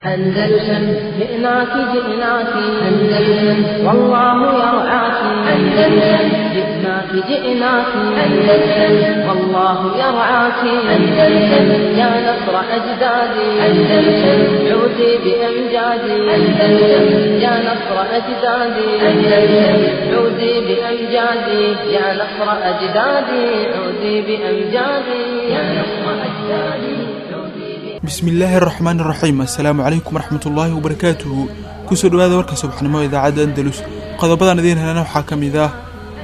أندلسن جئناك جئناك أندلسن والله يرعاك أندلسن جئناك جئناك أندلسن والله يرعاك أندلسن يا نصر أجدادي أندلسن عودي بأمجادي أندلسن يا نصر أجدادي أندلسن عودي بأمجادي يا نصر أجدادي عودي بأمجادي يا نصر أجدادي bismillaahi araxmaan iraxiim assalaamu calaykum waraxmatullaahi wabarakaatuhu kusoo dhawaada warka subaxnimo idaacadda andalus qodobadan idiin helana waxaa ka mid ah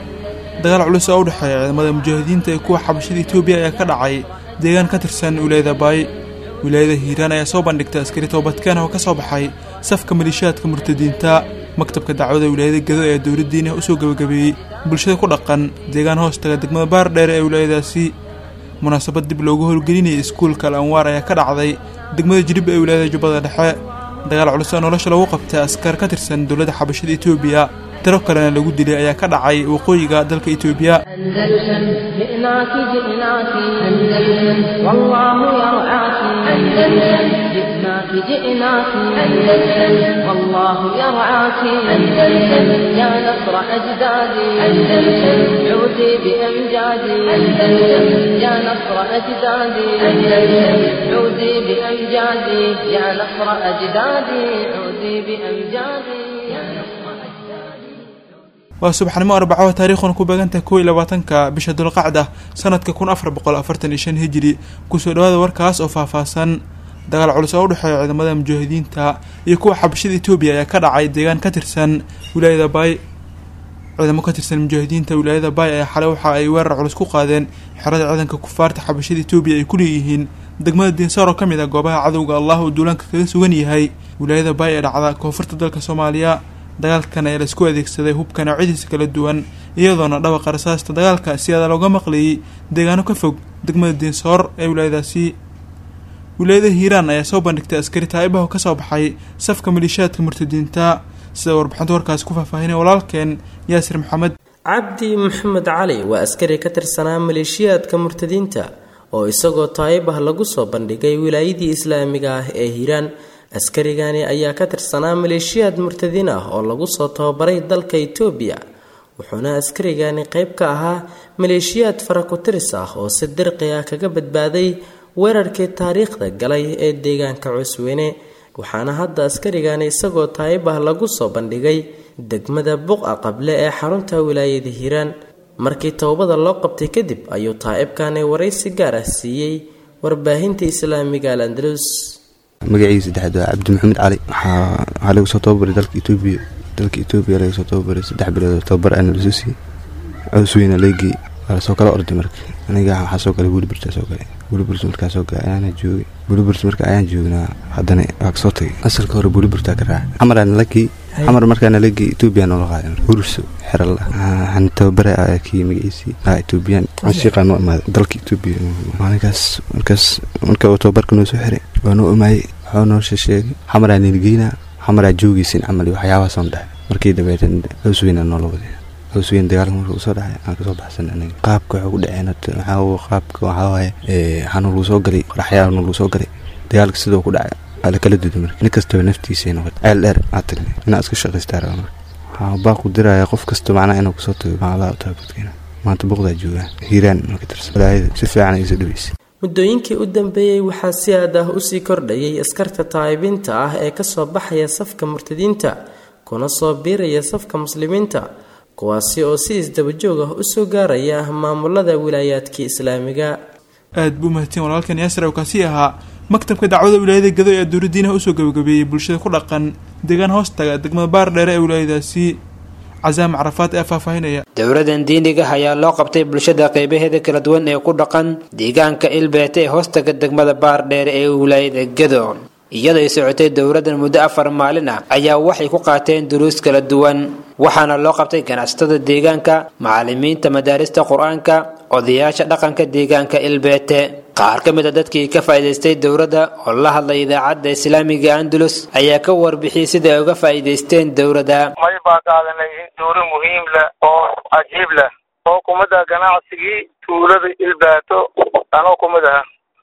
dagaal culus oo u dhexeeya ciidamada mujaahidiinta ee kuwa xabashada etoobiya ayaa ka dhacay deegaan ka tirsan wilaayada baay wilaayada hiiraan ayaa soo bandhigtay askari toobadkeen oo ka soo baxay safka maliishaadka murtadiinta maktabka dacwada wilaayada gado ee dowladdiina usoo gebagabeeyey bulshada ku dhaqan deegaan hoostaga degmada baar dheere ee wilaayadaasi munaasabad dib loogu howlgelinayay iskuulka al anwaar ayaa ka dhacday degmada jilib ee wilaayada jubbada dhexe dagaal culus oo nolosha lagu qabtay askar ka tirsan dowladda xabashada etoobiya tiro kalena lagu dilay ayaa ka dhacay waqooyiga dalka etoobiya أندلسن جئناك جئناك أندلسن والله يرعاك أندلسن جئناك جئناك أندلسن والله يرعاك أندلسن يا نصر أجدادي أندلسن عودي بأمجادي أندلسن يا نصر أجدادي أندلسن عودي بأمجادي يا نصر أجدادي عودي بأمجادي يا نصر أجدادي waa subaxnimo arbaco taariikhuna ku beegantahay kow iyo labaatanka bisha dulqacda sanadka kun afar boqol afartan iyo shan hijiri kusoo dhawaada warkaas oo faahfaahsan dagaal culus oo u dhexeeya ciidamada mujaahidiinta iyo kuwa xabashada etoobiya ayaa ka dhacay deegaan ka tirsan wilaayada baay ciidamo ka tirsan mujaahidiinta wilaayada baay ayaa xalay waxa ay weerar culus ku qaadeen xerada ciidanka kufaarta xabashada etoobiya ay ku leeyihiin degmada diinsaar oo ka mid ah goobaha cadowga allah uu duulaanka kaga sugan yahay wilaayada baay ee dhacda koonfurta dalka soomaaliya dagaalkan ayaa laisku adeegsaday hubka noocyadiisa kala duwan iyadoona dhawaqa rasaasta dagaalka si aada looga maqlayay deegaano ka fog degmada diinsoor ee wilaayadaasi wilaayada hiiraan ayaa soo bandhigtay askari taa'ibaha ka soo baxay safka maliishaadka murtadiinta sida warbixinta warkaasi ku faahfaahinay walaalkeen yaasir maxamed cabdi maxamed cali waa askari ka tirsanaa maleeshiyaadka murtadiinta oo isagoo taayibah lagu soo bandhigay wilaayadii islaamiga ah ee hiiraan askarigani ayaa ka tirsanaa maleeshiyaad murtadiin ah oo lagu soo tababaray dalka itoobiya wuxuuna askarigani qeyb ka ahaa maleeshiyaad faraku-tiris ah oo si dirqi ah kaga badbaaday weerarkii taariikhda galay ee deegaanka cusweyne waxaana hadda askarigani isagoo taayibah lagu soo bandhigay degmada buqa qable ee xarunta wilaayada hiiraan markii towbada loo qabtay kadib ayuu taa'ibkani waraysi gaar ah siiyey warbaahinta islaamiga al andalus magaciisa saddexaad waa cabdi maxamed cali waxaa lagu soo tababaray dalka etoobiya dalka etoobiya laga soo tababaray saddex bilood tababar ana lasoo siiyey cusweyna leegii waa lasoo kala orday marka aniga waxaa soo galay welibirta soo galay welibirta markaa soo galay ayaana joogay welibirta marka ayaan joognaa haddana waa kasoo tagay asalka hore welibirtaa ka raacay xamaraana lagii xamar markaana lagii etoobiya noola qaaday hurso xeral waxaan tababara kii magaciisii ah etoobiyaan canshiiqaa noo imaaday dalka etoobiya maalinkaas markaas marka uu tababarka noo soo xiray waa noo imaayey waxuu noo sheegay xamaraa nilgeynaa xamaraa joogaysin camal iyo waxyaabahaasoo dhahay markii dabeetan hawsweyna noola waday hawsweyn dagaalka marka usoo dhacay aan kasoo baxsan aniga qaabka waxuu ku dhaceen waxaa qaabka waxaa waaye waxaanu lagu soo galay qoraxyaanu lagu soo galay dagaalka sidoo ku dhacay waa la kala duday marka nin kastaba naftiisay noqotay ceel dheer aa tagnay inaa iska shaqaystaa raba marka waxaa baaqu diraya qof kasta macnaha inuu kasoo tago maalaha taabadkeena maanta boqdaa joogaa hiiraan marka tirsan walaayada si fiican ay isa dhaweysay muddooyinkii u dambeeyey waxaa si aad ah usii kordhayay askarta taa'ibiinta ah ee kasoo baxaya safka murtadiinta kuna soo biiraya safka muslimiinta kuwaasi oo si isdabajoog ah usoo gaaraya maamulada wilaayaadkii islaamiga aad buu mahadsan walaalkan yaasir oo kaasi ahaa maktabka dacwada wilaayada gado ee dowladdiinaha usoo gabagabeeyey bulshada ku dhaqan deegaan hoostaga degmada baar dheere ee wilaayadaasi casaam carafaad ee faahfaahinaya dowladan diiniga ayaa loo qabtay bulshada qeybaheeda kala duwan ee ku dhaqan deegaanka ilbeete ee hoostaga degmada baar dheere ee wilaayada gado iyaday socotay dowladan muddo afar maalin ah ayaa waxay ku qaateen duruus kala duwan waxaana loo qabtay ganacsatada deegaanka macalimiinta madaarista qur-aanka odayaasha dhaqanka deegaanka ilbeete qaar ka mid a dadkii ka faa'iidaystay dowladda oo la hadlay idaacadda islaamiga andalus ayaa ka warbixiyey sida ay uga faa'iidaysteen dowladda may baa qaadanay in duuro muhiim leh oo cajiib leh oo kumida ganacsigii tuulada ilbaato anoo kumid aha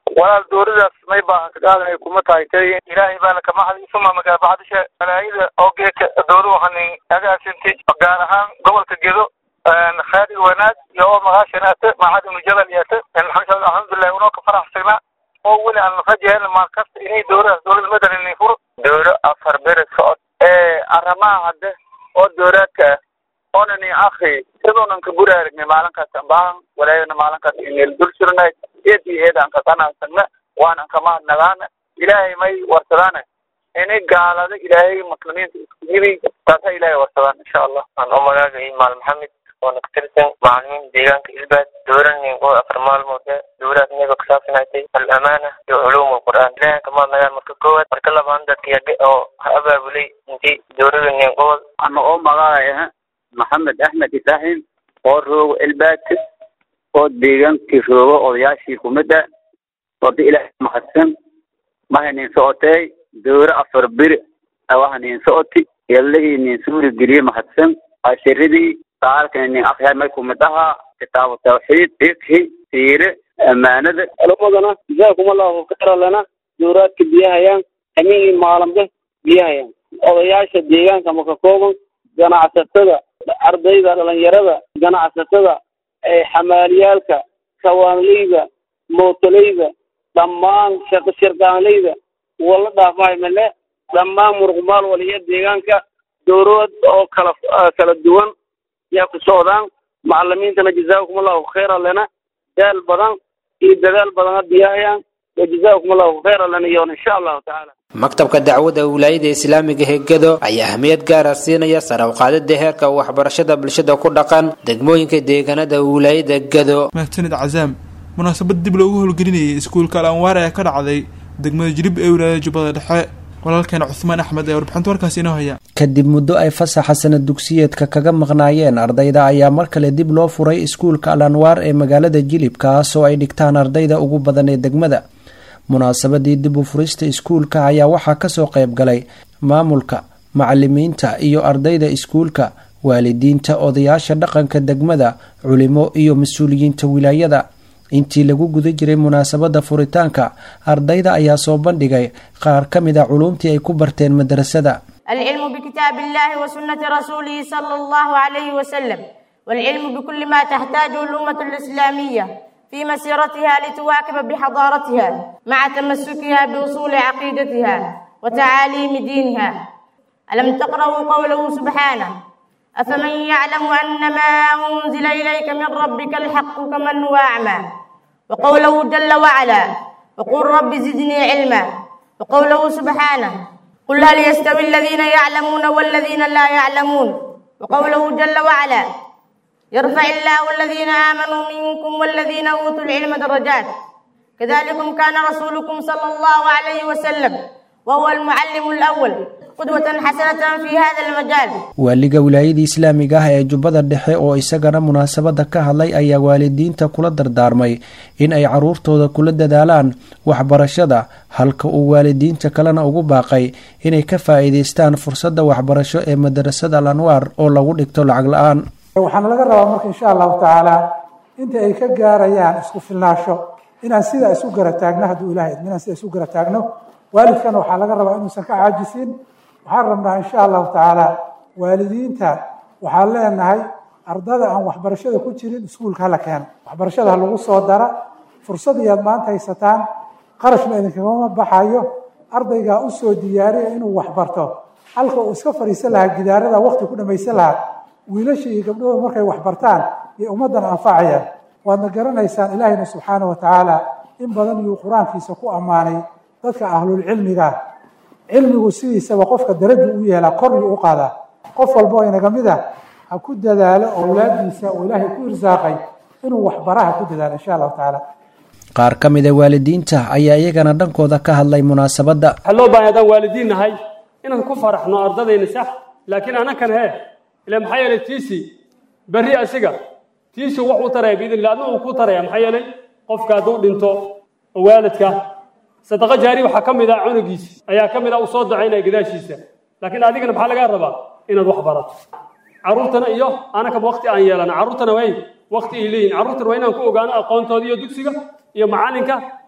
walaal dooridaas may baahan ka qaadanay kuma tahay tay ilaahay baana ka maxdi suma magaa bacdisha malaayida oo geedka doori waxaan agaasinti gaar ahaan gobolka gedo khayr iyo wanaag iyo oo magaashanaate macad ibnu jabal yaate alxamdulilah unoo ka faraxsagnaa oo weli aan rajahayna maal kasta inay dooradaas dowlada madalan furo dooro afar bere socod ee arrimaha hadde oo dooraadka ah oonan i akri sidoonan ka guri aragnay maalinkaas ambaahan walaayana maalinkaas ineel dul jirnay eed iyo eed aan ka qanacsagna waanan ka mahadnagaana ilaahay may warsadaana inay gaalada ilaahay muslimiinta isku yimi taasa ilaahay warsadaan insha allah aan u magaaga imaal maxamed oona ka tirsan macalimiin deegaanka ilbaad dooranin oo afar maalmood dowlaad inaga kusaabsanaysay al-amaana iyo culuum alqur'aan ilaahay ka mahadnagaan marka koowaad marka labaad dadka oo ha abaabulay intii dowladanin gobol ana oo magaaya maxamed axmed ibraahim oo roogo elbaadka oo deegaankii roogo odayaashii kumida wada ilaahay mahadsan mahanin socotay dowra afar beri awahanin socoti yallahii nin suuri geliye mahadsan ashiradii saalkan nin akhyaar may kumid ahaa kitaabu tawxiid fikhi siire amaanada culumadana jazaakum allahu khayra lana dowraadka biyahayaan hameenii maalambe biyahayaan odayaasha deegaanka maka kooban ganacsatada ardayda dhalinyarada ganacsatada xamaaliyaalka kawaanleyda mootoleyda dhammaan shaqo shirkaanleyda wala dhaafmahay male dhammaan muruqmaal waliya deegaanka dowlad oo kala kala duwan yaa ku socdaan macalimiintana jazaakum allahu khayra lana daal badan iyo dadaal badana biyahayaan wa jazaakum allahu khayra lana iyoon insha allahu tacaala maktabka dacwada wilaayada islaamiga hegado ayaa ahmiyad gaara siinaya sare u qaadida heerka waxbarashada bulshada ku dhaqan degmooyinka deegaanada wilaayada gado mahadsanid cazaam munaasabad dib loogu howlgelinayay iskuulka al anwaar ee ka dhacday degmada jilib ee wilaayada jubbada dhexe walaalkeena cuhmaan axmed ee warbixinta warkaas inoo haya kadib muddo ay fasaxa sanad dugsiyeedka kaga maqnaayeen ardayda ayaa mar kale dib loo furay iskuulka al anwaar ee magaalada jilib kaas oo ay dhigtaan ardayda ugu badan ee degmada munaasabadii dib u furista iskuulka ayaa waxaa kasoo qayb galay maamulka macalimiinta iyo ardayda iskuulka waalidiinta odayaasha dhaqanka degmada culimo iyo mas-uuliyiinta wilaayada intii lagu guda jiray munaasabada furitaanka ardayda ayaa soo bandhigay qaar ka mid a culuumtii ay ku barteen madrasada العلم بكتاب الله وسنة رسوله صلى الله عليه وسلم والعلم بكل ما تحتاجه الأمة الإسلامية في مسيرتها لتواكب بحضارتها مع تمسكها بأصول عقيدتها وتعاليم دينها ألم تقرأوا قوله سبحانه أفمن يعلم أن ما أنزل إليك من ربك الحق كمن هو أعمى وقوله جل وعلا وقل رب زدني علما وقوله سبحانه قل هل يستوي الذين يعلمون والذين لا يعلمون وقوله جل وعلا يرفع الله الذين آمنوا منكم والذين أوتوا العلم درجات كذلكم كان رسولكم صلى الله عليه وسلم وهو المعلم الأول قدوة حسنة في هذا المجال waaliga wilaayada islaamiga ah ee jubbada dhexe oo isagana munaasabada ka hadlay ayaa waalidiinta kula dardaarmay in ay caruurtooda kula dadaalaan waxbarashada halka uu waalidiinta kalena ugu baaqay inay ka faa-iideystaan fursadda waxbarasho ee madarasada al anwaar oo lagu dhigto lacag la-aan waxaana laga rabaa marka insha allahu tacaala inta ay ka gaarayaan isku filnaasho inaan sidaa isu gara taagno hadduu ilahay idmo inaan sidaa isu gara taagno waalidkana waxaa laga rabaa inuusan ka caajisin waxaan rabnaa insha allahu tacaala waalidiinta waxaan leenahay ardada aan waxbarashada ku jirin iskuulka hala keeno waxbarashada ha lagu soo dara fursad iyaad maanta haysataan qarashna idinkagama baxayo ardaygaa usoo diyaariya inuu waxbarto halka uu iska fadhiisan lahaa gidaarada wakti ku dhamaysan lahaa wiilasha iyo gabdhahooda markay waxbartaan iyo ummaddan anfacayaan waadna garanaysaan ilaahayna subxaana wa tacaala in badan iyuu qur-aankiisa ku ammaanay dadka ahlulcilmiga cilmigu sidiisaba qofka daraju u yeelaa koryu u qaadaa qof walba oo inaga mid ah ha ku dadaalo owlaadiisa oo ilaahay ku irsaaqay inuu waxbaraha ku dadaalo insha allahu tacaala qaar ka mid a waalidiinta ayaa iyagana dhankooda ka hadlay munaasabadda waxaa loo baahay haddaan waalidiin nahay inaan ku faraxno ardadayna sax laakiin anakan hee ila maxaa yeelay tiisi berri asiga tiisi wax u taraya biidn illah adna uu ku taraya maxaa yeelay qofka hadduu dhinto oo waalidka sadaqa jaari waxaa ka mid ah cunugiisi ayaa ka mid ah uu soo dacaynaya gadaashiisa laakiin adigana maxaa lagaa rabaa inaad wax barato carruurtana iyo anakaba wakti aan yeelana carruurtana way wakti ay leeyihin carruurtana waa inaan ku ogaano aqoontooda iyo dugsiga iyo macalinka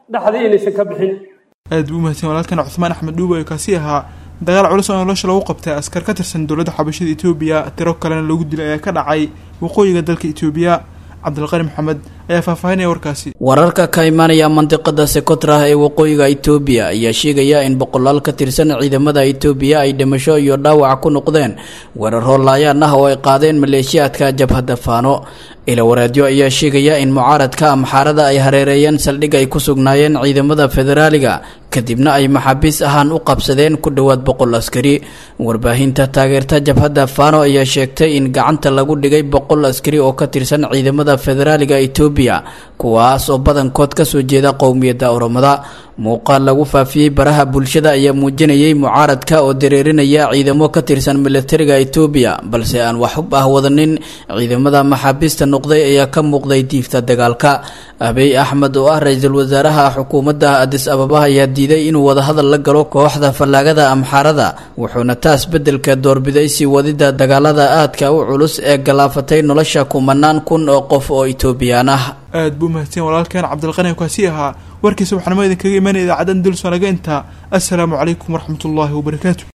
dhexdii inaysan ka bixin aad buu umahadsan walaalkan cuthmaan axmed dhuubo ee kaasi ahaa dagaal culus oo nolosha lagu qabtay askar ka tirsan dowladda xabashada etoobiya tiro kalena lagu dilay ayaa ka dhacay waqooyiga dalka etoobiya cabdilqani maxamed ayaa faahfaahinaya warkaasi wararka ka imaanaya mandiqada sekotrah ee waqooyiga itoobiya ayaa sheegaya in boqolaal ka tirsan ciidamada itoobiya ay dhimasho iyo dhaawac ku noqdeen weeraro laayaan ah oo ay qaadeen maleeshiyaadka jabhadda faano ilawareedyo ayaa sheegaya in mucaaradka amxaarada ay hareereeyeen saldhig ay ku sugnaayeen ciidamada federaaliga kadibna ay maxaabiis ahaan u qabsadeen ku dhowaad boqol askari warbaahinta taageerta jabhadda faano ayaa sheegtay in gacanta lagu dhigay boqol askari oo ka tirsan ciidamada federaaliga itoobiya kuwaas oo badankood kasoo jeeda qowmiyadda oromada muuqaal lagu faafiyey baraha bulshada ayaa muujinayay mucaaradka oo dareerinaya ciidamo ka tirsan militariga itoobiya balse aan wax hub ah wadanin ciidamada maxaabiista noqday ayaa ka muuqday diifta dagaalka abiy axmed oo ah ra-iisul wasaaraha xukuumadda adis ababa ayaa diiday inuu wadahadal la galo kooxda fallaagada amxaarada wuxuuna taas beddelka doorbiday sii wadida dagaalada aadka u culus ee galaafatay nolosha kumanaan kun oo qof oo itoobiyaan ah aad buu mahadsan walaalkeen cabdilqani kaasi ahaa warkiisa waxaanama idinkaga imanaya idaacadan dulsonaga intaa assalaamu calaykum waraxmatullaahi wabarakaatu